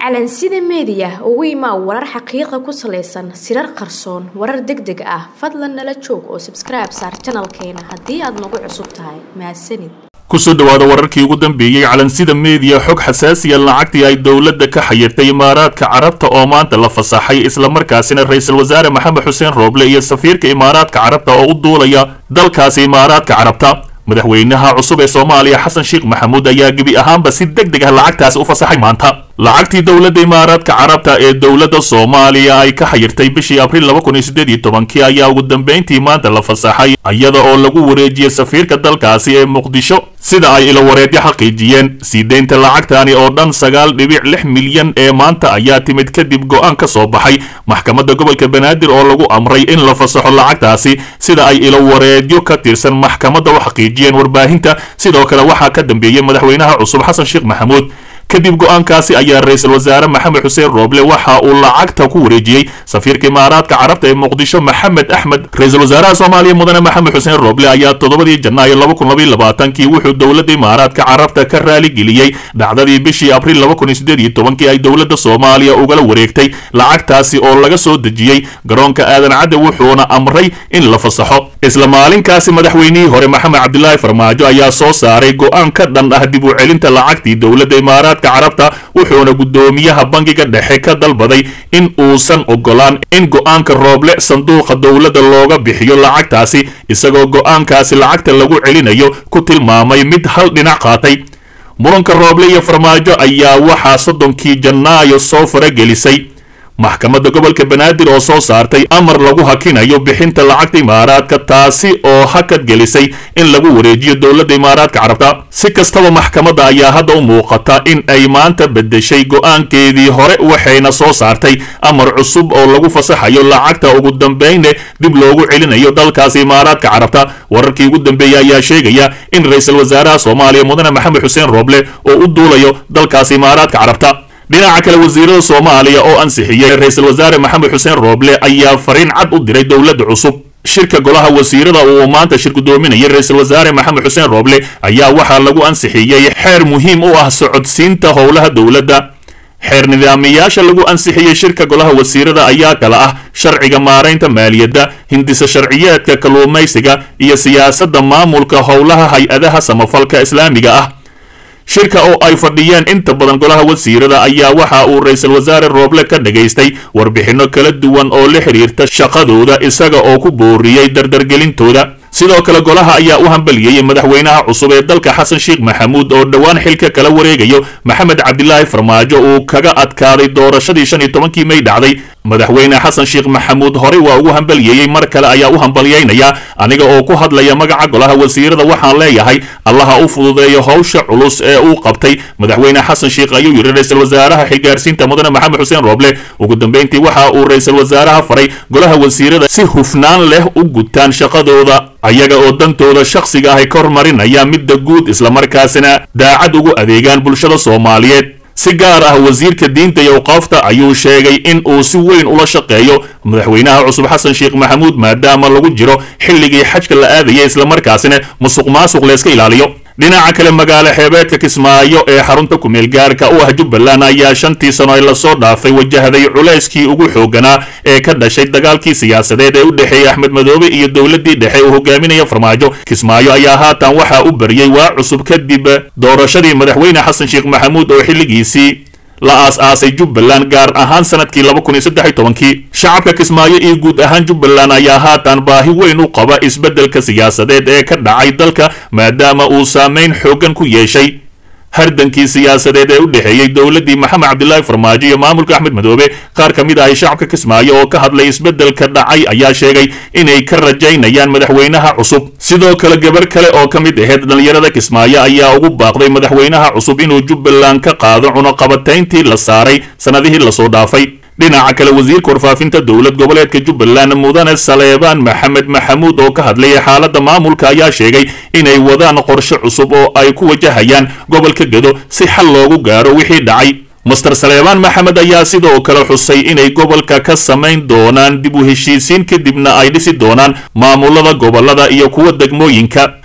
calansida meediya ugu imaa warar xaqiiqa ku salaysan sirar qarsoon warar deg deg ah fadlan nala joog oo sabskribe saar janalkeena haddii aad nagu cusub tahay mahadsanid kusoo dhowaada wararkii ugu dambeeyey calansida meediya xog xasaasiya lacagtii ay dowladda ka xayirtay imaaraadka carabta oo maanta la fasaxay islamarkaasina ra-iisul wasaare maxamed xuseen rooble iyo safiirka imaaraadka carabta oo u duulaya dalkaasi imaaraadka carabta madaxweynaha cusub ee soomaaliya xasan sheekh maxamuud ayaa gebi ahaanba si deg deg ah lacagtaasi u fasaxay maanta lacagtii dowladda imaaraadka carabta ee dowladda soomaaliya ay ka xayirtay bishii abriil laba kun iyo siddeed iyo tobankii ayaa ugu dambayntii maanta la fasaxay iyada oo lagu wareejiyey safiirka dalkaasi ee muqdisho sida ay ilowareedyo xaqiijiyeen sii deynta lacagtani oo dhan sagaal dhibic lix milyan ee maanta ayaa timid kadib go'aan ka soo baxay maxkamadda gobolka banaadir oo lagu amray in la fasaxo lacagtaasi sida ay ilowareedyo ka tirsan maxkamadda u xaqiijiyeen warbaahinta sidoo kale waxaa ka dambeeyey madaxweynaha cusub xasan sheekh maxamuud kadib go'aankaasi ayaa ra-iisul wasaare maxamed xuseen rooble waxa uu lacagta ku wareejiyey safiirka imaaraadka carabta ee muqdisho maxamed axmed ra-iisul wasaaraha soomaaliya mudane maxamed xuseen rooble ayaa toddobadii janaayo laba kun labaiyo labaatankii wuxuu dowladda imaaraadka carabta ka raaligeliyey dhacdadii bishii abriil laba kun iyo siddeed iyo tobankii ay dowladda soomaaliya ugala wareegtay lacagtaasi oo laga soo dejiyey garoonka aadan cadde wuxuuna amray in la fasaxo isla maalinkaasi madaxweynihii hore maxamed cabdilaahi farmaajo ayaa soo saaray go'aan ka dhan ah dib u celinta lacagtii dowladda imaaraadka carabta wuxuuna guddoomiyaha bangiga dhexe ka dalbaday in uusan ogolaan in go'aanka rooble sanduuqa dowladda looga bixiyo lacagtaasi isagoo go'aankaasi lacagta lagu celinayo ku tilmaamay mid hal dhinac qaatay muranka rooble iyo farmaajo ayaa waxaa soddonkii janaayo soo faragelisay maxkamadda gobolka banaadir oo soo saartay amar lagu hakinayo bixinta lacagta imaaraadka taasi oo hakad gelisay in lagu wareejiyo dowladda imaaraadka carabta si kastaba maxkamadda ayaa hadda u muuqata in ay maanta beddeshay go'aankeedii hore waxayna soo saartay amar cusub oo lagu fasaxayo lacagta ugu dambayne dib loogu celinayo dalkaasi imaaraadka carabta wararkii ugu dambeeyey ayaa sheegaya in ra-iisul wasaaraha soomaaliya mudane maxamed xuseen rooble oo u duulayo dalkaasi imaaraadka carabta dhinaca kale wasiirada soomaaliya oo ansixiyey ra-iisul wasaare maxamed xuseen rooble ayaa fariin cad u diray dowladda cusub shirka golaha wasiirada uu maanta shir gudoominayay ra-iisul wasaare maxamed xuseen rooble ayaa waxaa lagu ansixiyey xeer muhiim u ah socodsiinta howlaha dowladda xeer nidaamiyaasha lagu ansixiyey shirka golaha wasiirada ayaa kala ah sharciga maaraynta maaliyadda hindisa sharciyeedka kalluumaysiga iyo siyaasadda maamulka howlaha hay-adaha samafalka islaamiga ah shirka oo ay fadhiyeen inta badan golaha wasiirada ayaa waxa uu ra-iisul wasaare rooble ka dhagaystay warbixinno kala duwan oo la xidhiirta shaqadooda isaga oo ku booriyey dardargelintooda sidoo kale golaha ayaa u hambaliyeyey madaxweynaha cusub ee dalka xasan sheekh maxamuud oo dhowaan xilka kala wareegayo maxamed cabdilaahi farmaajo uu kaga adkaaday doorashadii shan iyo tobankii may dhacday madaxweyne xasan sheekh maxamuud horey waa ugu hambaliyeeyey mar kale ayaa u hambalyeynaya aniga oo ku hadlaya magaca golaha wasiirada waxaan leeyahay allaha u fududeeyo howsha culus ee uu qabtay madaxweyne xasan sheekh ayuu yidhi ra-iisul wasaaraha xilgaarsiinta mudane maxamed xuseen rooble ugu dambeyntii waxa uu ra-iisul wasaaraha faray golaha wasiirada si hufnaan leh u gutaan shaqadooda ayaga oo dantooda shakhsiga ahy ka hormarinaya midda guud islamarkaasina daacad ugu adeegaan bulshada soomaaliyeed si gaar ah wasiirka diinta iyo awqaafta ayuu sheegay in uu si weyn ula shaqeeyo madaxweynaha cusub xasan sheekh maxamuud maadaama lagu jiro xilligii xajka la aadaya islamarkaasina musuq maasuq layska ilaaliyo dhinaca kale magaalo xeebeedka kismaayo ee xarunta kumeel gaarka u ah jubbaland ayaa shantii sano ay lasoo dhaafay wajahday culayskii ugu xooganaa ee ka dhashay dagaalkii siyaasadeed ee u dhexeeyey axmed madoobe iyo dowladdii dhexe uu hogaaminaya farmaajo kismaayo ayaa haatan waxaa u bariyey waa cusub kadib doorashadii madaxweyne xasan sheekh maxamuud oo xilligiisii la aas-aasay jubbaland gaar ahaan sanadkii laba kun iyo saddex iyo tobankii shacabka kismaayo iyo guud ahaan jubbaland ayaa haatan baahi weyn u qaba isbeddelka siyaasadeed ee ka dhacay dalka maadaama uu saameyn xooggan ku yeeshay hardankii siyaasadeed ee u dhexeeyey dowladdii maxamed cabdilaahi farmaajo iyo maamulka axmed madoobe qaar ka mid ahay shacabka kismaayo oo ka hadlay isbeddelka dhacay ayaa sheegay inay ka rajaynayaan madaxweynaha cusub sidoo kale gabar kale oo ka mid ahayd dhallinyarada kismaayo ayaa ugu baaqday madaxweynaha cusub inuu jubbaland ka qaado cunuqabatayntii la saaray sannadihii lasoo dhaafay dhinaca kale wasiirka warfaafinta dowlad goboleedka jubbaland mudane saleebaan maxamed maxamuud oo ka hadlayay xaaladda maamulka ayaa sheegay inay wadaan qorshe cusub oo ay ku wajahayaan gobolka gedo si xal loogu gaaro wixii dhacay master saleebaan maxamed ayaa sidoo kale xusay inay gobolka ka samayn doonaan dib u heshiisiin kadibna ay dhisi doonaan maamulada gobolada iyo kuwa degmooyinka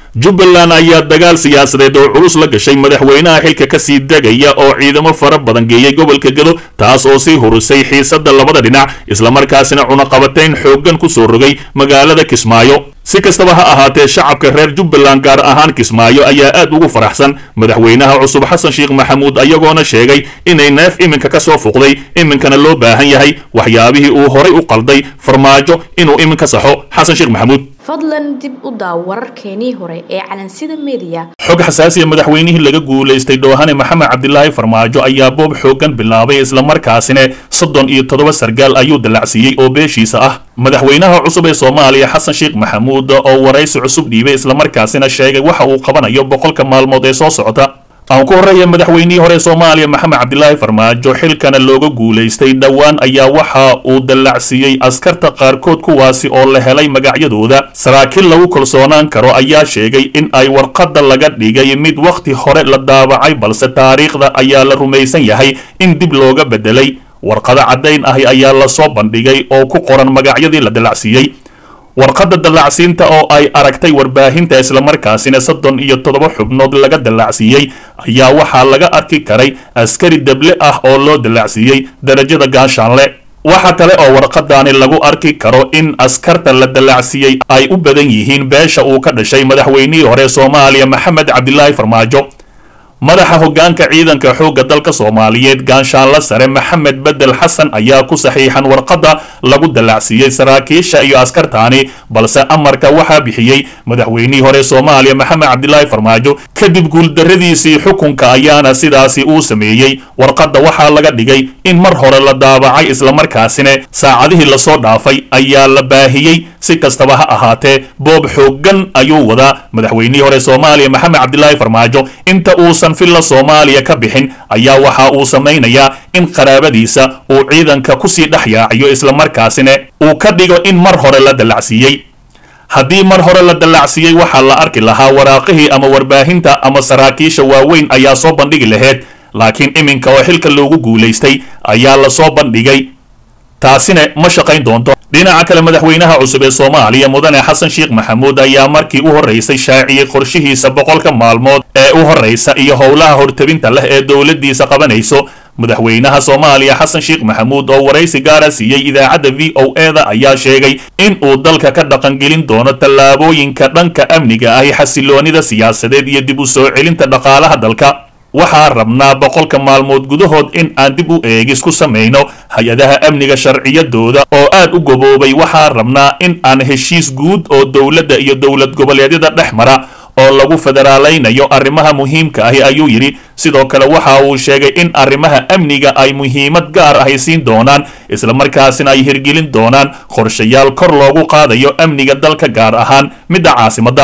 jubbaland ayaa dagaal siyaasadeed oo culus la gashay madaxweynaha xilka kasii degaya oo ciidamo fara badan geeyey gobolka gedo taas oo sii hurisay xiisadda labada dhinac islamarkaasina cunaqabatayn xooggan ku soo rogay magaalada kismaayo si kastaba ha ahaatee shacabka reer jubbaland gaar ahaan kismaayo ayaa aad ugu faraxsan madaxweynaha cusub xasan sheekh maxamuud ayagoona sheegay inay neef iminka ka soo fuqday iminkana loo baahan yahay waxyaabihii uu horay u qalday farmaajo inuu iminka saxo xasan sheekh maxamuud fadlan dib u daaw wararkeenii hore ee calansida meediya xog xasaasiya madaxweynihii laga guulaystay dhoohane maxamed cabdilaahi farmaajo ayaa boob xooggan bilaabay islamarkaasina soddon iyo toddoba sargaal ayuu dallacsiiyey oo beeshiisa ah madaxweynaha cusub ee soomaaliya xasan sheekh maxamuud oo waraysi cusub dhiibay islamarkaasina sheegay waxa uu qabanayo boqolka maalmood ee soo socota aan ku horreeya madaxweynihii hore soomaaliya maxamed cabdilaahi farmaajo xilkana looga guulaystay dhowaan ayaa waxa uu dallacsiiyey askarta qaarkood kuwaasi oo la helay magacyadooda saraakiil lagu kalsoonaan karo ayaa sheegay in ay warqadda laga dhigay mid wakhti hore la daabacay balse taariikhda ayaa la rumaysan yahay in dib looga beddelay warqado caddayn ahi ayaa lasoo bandhigay oo ku qoran magacyadii la dallacsiiyey warqadda dallacsiinta oo ay aragtay warbaahinta islamarkaasina soddon iyo toddoba xubnood laga dallacsiiyey ayaa waxaa laga arki karay askari deble ah oo loo dallacsiiyey darajada gaashaanle waxa kale oo warqadaani lagu arki karo in askarta la dallacsiiyey ay u badan yihiin beesha uu ka dhashay madaxweynihii hore soomaaliya maxamed cabdilaahi farmaajo madaxa hoggaanka ciidanka xoogga dalka soomaaliyeed gaanshaanla sare maxamed bedel xasan ayaa ku saxiixan warqadda lagu dallacsiiyey saraakiisha iyo askartaani balse amarka waxaa bixiyey madaxweynihii hore soomaaliya maxamed cabdilaahi farmaajo kadib guuldarradiisii xukunka ayaana sidaasi uu sameeyey warqadda waxaa laga dhigay in mar hore la daabacay islamarkaasina saacadihii lasoo dhaafay ayaa la baahiyey si kastaba ha ahaatee boob xooggan ayuu wadaa madaxweynihii hore soomaaliya maxamed cabdilaahi farmaajo inta uusan filla soomaaliya ka bixin ayaa waxa uu samaynayaa in qaraabadiisa uu ciidanka kusii dhex yaaciyo islamarkaasina uu ka dhigo in mar hore la dallacsiiyey haddii mar hore la dallacsiiyey waxaa la arki lahaa waraaqihii ama warbaahinta ama saraakiisha waaweyn ayaa soo bandhigi lahayd laakiin iminka oo xilka loogu guulaystay ayaa lasoo bandhigay taasina ma shaqayn doonto dhinaca kale madaxweynaha cusub ee soomaaliya mudane xasan sheekh maxamuud ayaa markii u horraysay shaaciyey qorshihiisa boqolka maalmood ee u horraysa iyo howlaha hortabinta leh ee dowladdiisa qabanayso madaxweynaha soomaaliya xasan sheekh maxamuud oo waraysi gaara siiyey idaacadda v o e da ayaa sheegay in uu dalka ka dhaqangelin doono tallaabooyinka dhanka amniga ahi xasiloonida siyaasadeed iyo dib u soo celinta dhaqaalaha dalka waxaa rabnaa boqolka maalmood gudahood in aan dib u eegis ku samayno hay-adaha amniga sharciyadooda oo aad u gaboobay waxaa rabnaa in aan heshiis guud oo dowladda iyo dowlad goboleedyada dhex mara oo lagu federaalaynayo arrimaha muhiimka ahi ayuu yidhi sidoo kale waxa uu sheegay in arrimaha amniga ay muhiimad gaar ahi siin doonaan islamarkaasina ay hirgelin doonaan qorshayaal kor loogu qaadayo amniga dalka gaar ahaan midda caasimadda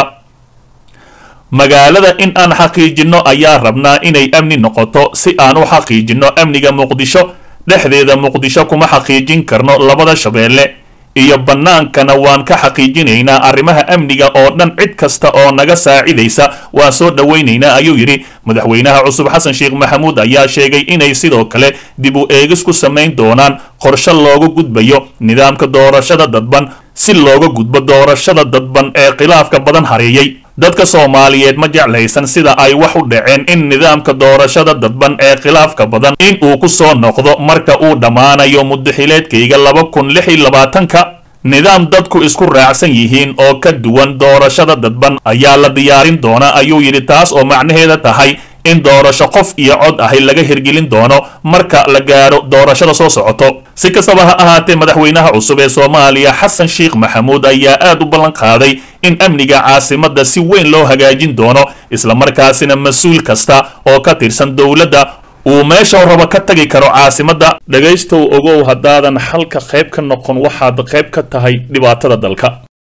magaalada in aan xaqiijinno ayaa rabnaa inay amni noqoto si aan u xaqiijinno amniga muqdisho dhexdeeda muqdisho kuma xaqiijin karno labada shabeelle iyo bannaankana waan ka xaqiijinaynaa arrimaha amniga oo dhan cid kasta oo naga saacidaysa waan soo dhowaynaynaa ayuu yidhi madaxweynaha cusub xasan sheekh maxamuud ayaa sheegay inay sidoo kale dib u eegis ku samayn doonaan qorshe looga gudbayo nidaamka doorashada dadban si looga gudbo doorashada dadban ee khilaafka badan hareeyey dadka soomaaliyeed ma jeclaysan sida ay wax u dhaceen in nidaamka doorashada dadban ee khilaafka badan in uu ku soo noqdo marka uu dhammaanayo muddaxileedkayga laba kun lix iyo labaatanka nidaam dadku isku raacsan yihiin oo ka duwan doorashada dadban ayaa la diyaarin doonaa ayuu yidhi taas oo macnaheeda tahay in doorasho qof iyo cod ahi laga hirgelin doono marka la gaaro doorashada soo socoto si kastaba ha ahaatee madaxweynaha cusub ee soomaaliya xasan sheekh maxamuud ayaa aad u ballan qaaday in amniga caasimadda si weyn loo hagaajin doono islamarkaasina mas-uul kasta oo ka tirsan dowladda uu meesha rabo ka tagi karo caasimadda dhegaystow ogow haddaadan xalka qayb ka noqon waxaad qayb ka tahay dhibaatada dalka